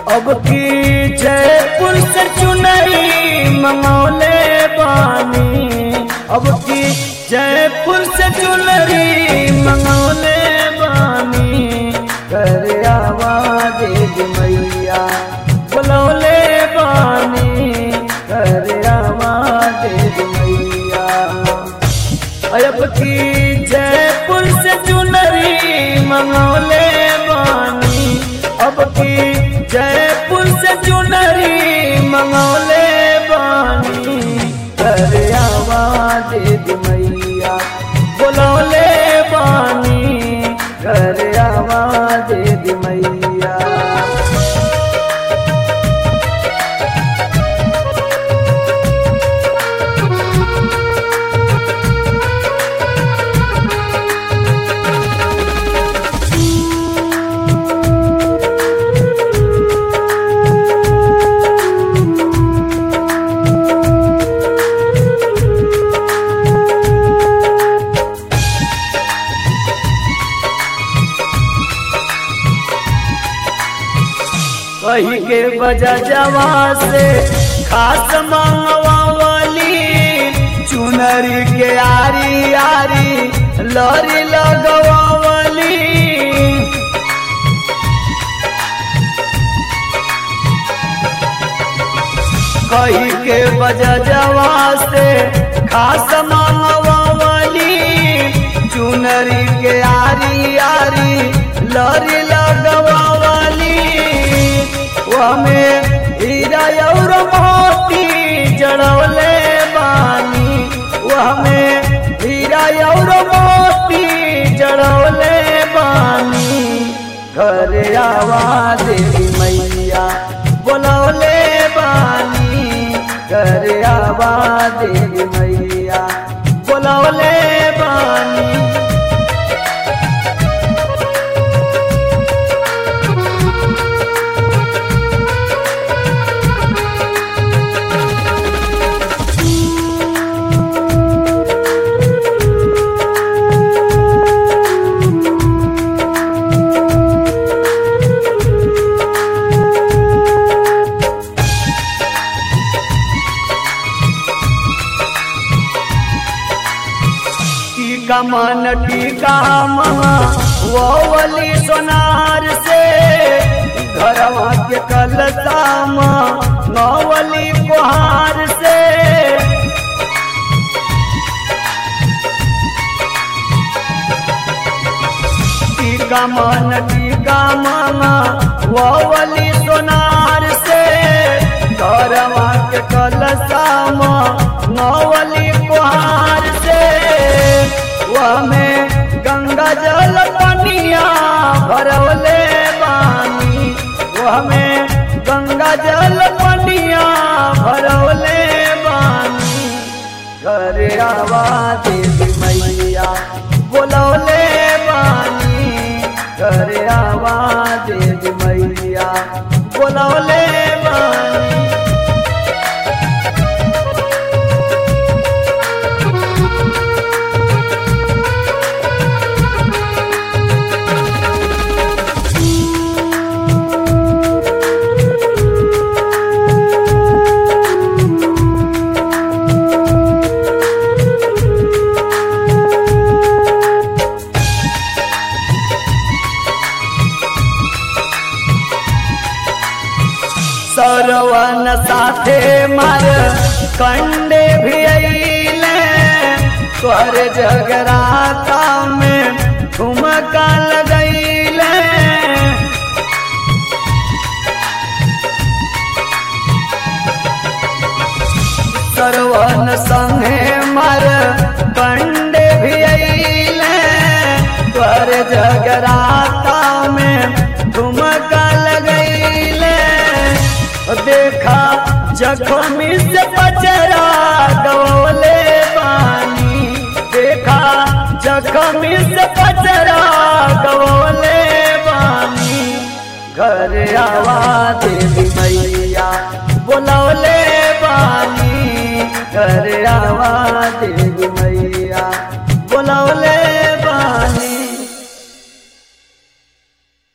अब की जयपुर से चुनरी मंगौले बानी अब की जयपुर से चुनरी मंगौले बानी कर आवाज मैया बुलौले बानी कर आवाज मैया अब की जयपुर से चुनरी मंगौले बानी अब की जयपुर से चुनरी मंगौले बानी कर आवाज मैया बुलौले बानी कर आवाज मैया कही के बजा जवा से खास मंगवावली चुनरी के आरी आरी लरी लगवावली कही के बजा जवा से खास मंगवावली चुनरी के आरी आरी लरी लगवावली हमें हीरा और मोती जड़वले बानी हमें हीरा और मोती जड़वले बानी घर आवाज मैया बोलौले बानी घर आवाज मैया बोलौले बानी टीका मन टीका महा वो वली सोनार से घरवा के कलताम नौवली कुहार से टीका मन टीका मामा वो वली सोनार से घरवा के कलताम नौवली कुहार से में गंगा जल पनिया भरवले बानी में गंगा जल पनिया भरवले बानी घर आवाज मैया बोलौले बानी घर आवाज मैया बोलौले बानी सरवन साथे मर कंडे भी अइले तोर जगराता में ठुमका लगैले सरवन संगे मर कंडे भी अइले तोर जगराता में ठुमका लगैले देखा जख्मी से पचरा गवले पानी देखा जख्मी से पचरा गवले पानी घर आवाज मैया बोलौले पानी घर आवाज मैया